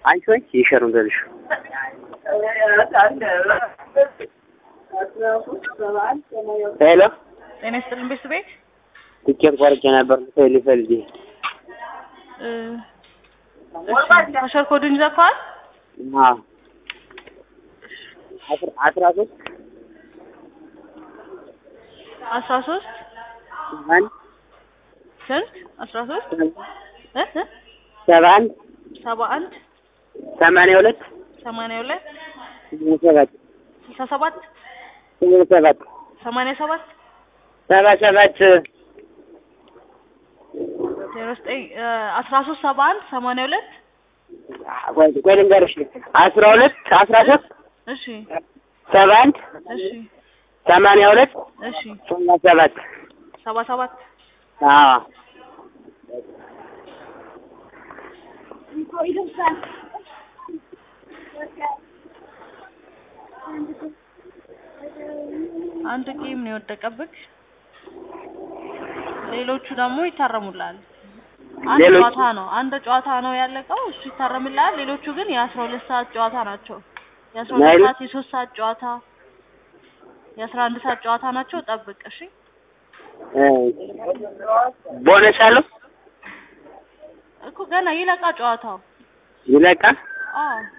አንቺ ወይ ይሸሩን በልሽ ሄሎ ጤና ይስጥልን ቤት ቤት ትኬት ቆርጬ ነበር ልፈልግ ፈልጌ እ እሺ ከሸር ኮዱን ይዘካዋል አዎ አስራ አስራ ሶስት አስራ ሶስት አንድ ስንት አስራ ሶስት እ እ ሰባ አንድ ሰባ አንድ ሰማንያ ሁለት ሰማንያ ሁለት ስምንት ሰባት ስልሳ ሰባት ስምንት ሰባት ሰማንያ ሰባት ሰባ ሰባት ዜሮ ዘጠኝ እ አስራ ሶስት ሰባ አንድ ሰማንያ ሁለት ቆይ ቆይ ልንገርሽ አስራ ሁለት አስራ ሶስት እሺ ሰባ አንድ እሺ ሰማንያ ሁለት እሺ ሰባ ሰባት ሰባ ሰባት አዎ አንድ ጌም ነው የወደቀብክ ሌሎቹ ደግሞ ይታረሙላል አንድ ሌሎቹ? ጨዋታ ነው አንድ ጨዋታ ነው ያለቀው እሱ ይታረምላል ሌሎቹ ግን የአስራ ሁለት ሰዓት ጨዋታ ናቸው የአስራ ሁለት ናይል? ሰዓት የሶስት ሰዓት ጨዋታ የአስራ አንድ ሰዓት ጨዋታ ናቸው ጠብቅ እሺ እ ቦነስ አለው እኮ ገና ይለቃ ጨዋታው ይለቃል አዎ